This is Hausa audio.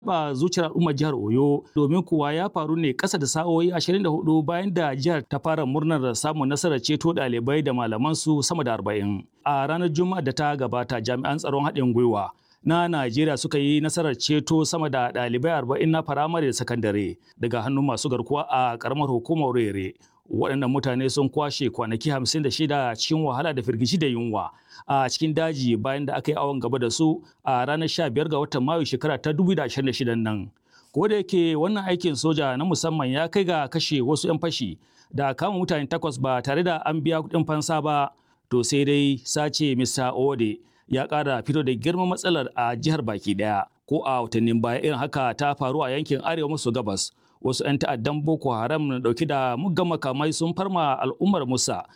ba zuciyar al'ummar jihar Oyo domin kuwa ya faru ne ƙasa da sa'o'i 24 bayan da jihar ta fara murnar samun nasarar ceto ɗalibai da malaman su sama da 40. A ranar Juma'a da ta gabata jami'an tsaron haɗin gwiwa na Najeriya suka yi nasarar ceto sama da ɗalibai 40 na firamare da sakandare daga hannun masu garkuwa a ƙaramar hukumar Rere. waɗannan mutane sun kwashe kwanaki 56 cikin wahala da firgici da yunwa a cikin daji bayan da aka yi awon gaba da su a ranar 15 ga watan mayu shekara ta 2026 nan. Ko da yake wannan aikin soja na musamman ya kai ga kashe wasu 'yan fashi da kama mutane takwas ba tare da an biya kuɗin fansa ba to sai dai sace Mr. Ode ya ƙara fito da girman matsalar a jihar baki ɗaya ko a watannin baya irin haka ta faru a yankin arewa maso gabas wasu 'yan ta'addan boko haram na dauki da muggan makamai sun farma al'ummar musa